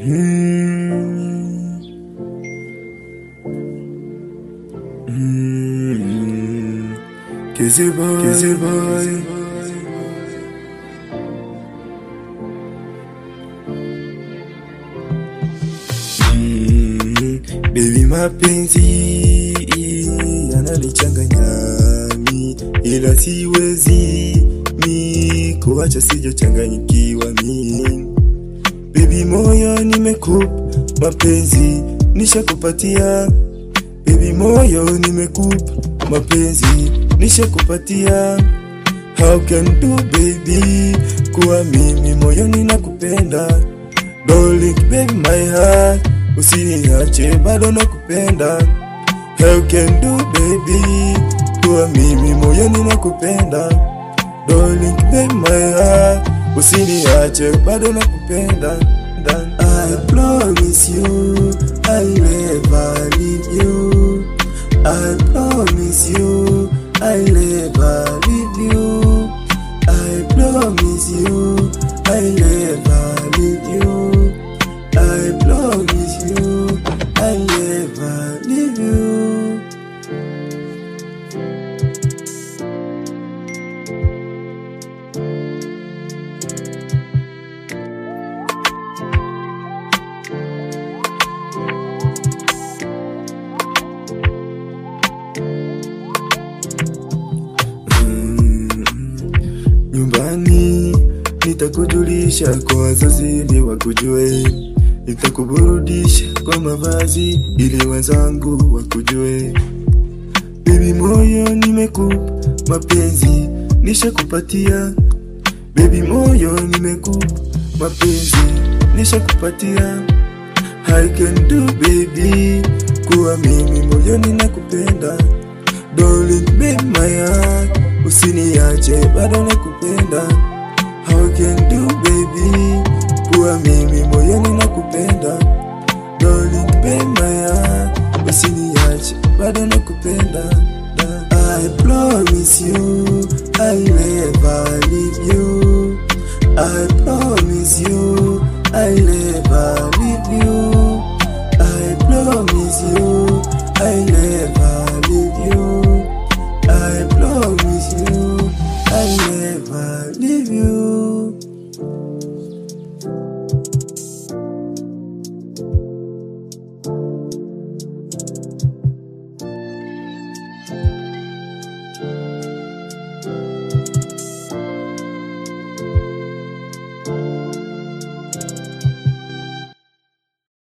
Mm. Mm. Kizzy boy, Kizzy boy. Mm. Baby mapenzi yananichanganya mi, ila siwezi mi kuacha sijachanganyikiwa mi Baby moyo nimekupa mapenzi nishakupatia Baby moyo nimekupa mapenzi nishakupatia How can do baby kuwa mimi moyoni nakupenda Darling baby my heart usiniache bado nakupenda How can do baby kuwa mimi moyoni nakupenda Darling baby my heart usiniache bado nakupenda Dan- I promise you I'll never leave you I promise you I'll never leave you I promise you I'll never leave you I promise you I'll never leave you nyumbani nitakujulisha kwa wazazi ili wakujue, nitakuburudisha kwa mavazi ili wenzangu wakujue. Baby moyo nimekupa mapenzi nishakupatia, baby moyo nimekupa mapenzi nishakupatia. I can do baby, kuwa mimi moyoni nakupenda Darling babe my heart Usiniache bado nakupenda How can do baby Kuwa mimi moyoni nakupenda Darling babe my heart Usiniache bado nakupenda Da- I promise you I'll never leave you I promise you I'll never leave you I promise you I'll never leave you I promise you I'll never leave you